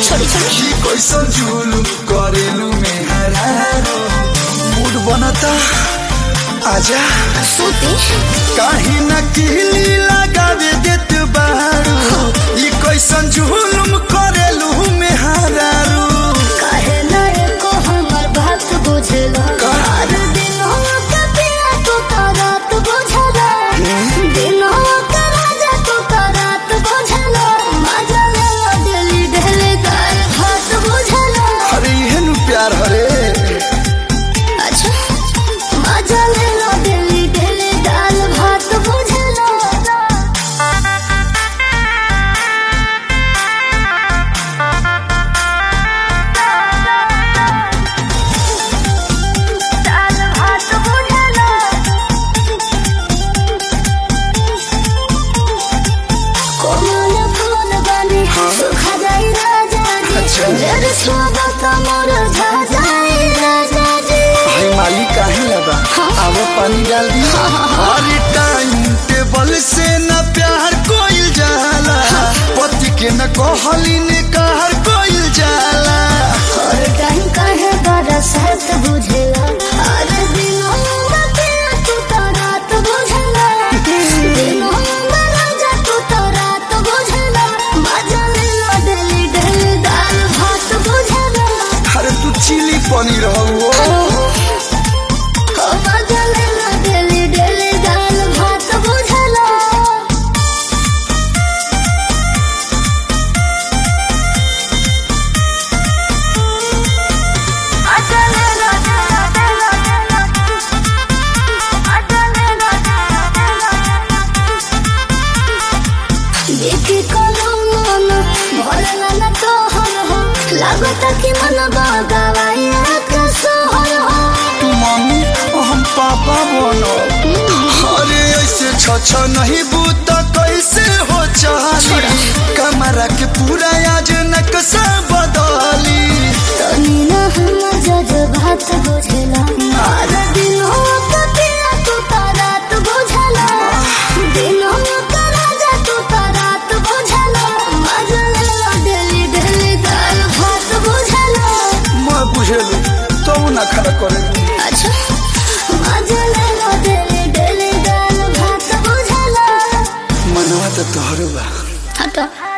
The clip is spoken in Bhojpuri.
छोड़ी छोड़ी की कैसन जुलुम करेलू में हरारो मूड बनता आजा सूती काहे न किली लगावे देत बारू ई कैसन जुलुम करेलू में हरारो काहे ना एको हमर बात बुझला हर दिन के पिया तू तो रात बुझला दिनों के राजा तू तो रात बुझला मजा ले दिली ढेले दाल भात बुझला अरे इहन प्यार हरे अच्छा मजा ले लो दिली ढेले दाल भात बुझला दाल भात बुझला कोमल फूल बने सुखा जाई राजा जी अच्छा। जर स्वागत मोर झा जाई राजा जी भाई माली काहे लगा आवो पानी डाल दी अरे टाइम टेबल से न प्यार कोइल जाला पति के न कहली ने कहर कोइल जाला और टाइम काहे बरसात बुझला हर दिनों में पिया तू तो रात बुझला दिनों में राजा तू तो रात बुझला मजा ले लो डेली डेली दाल भात बुझला अरे तू चिली पनीर हो ओ मजा ले लो डेली डेली दाल भात बुझला देखी कोनो मन भरला न तोहर हो लागत कि मन बगवाइया के सोहर हो तू मम्मी और हम पापा बनो अरे ऐसे छ नहीं बूत कैसे हो चाली कमरा के पूरा आज नक्शा बदली तनी न हम जज बात बुझला हर दिनों के पिया तू तो रात बुझला दिनों के राजा तू तो रात बुझला मजा ले लो डेली डेली दाल भात बुझला मैं बुझेलू तो ना खड़ा करे अच्छा मजा ले लो डेली डेली दाल भात बुझला मनवा तो तोहरो बा हटो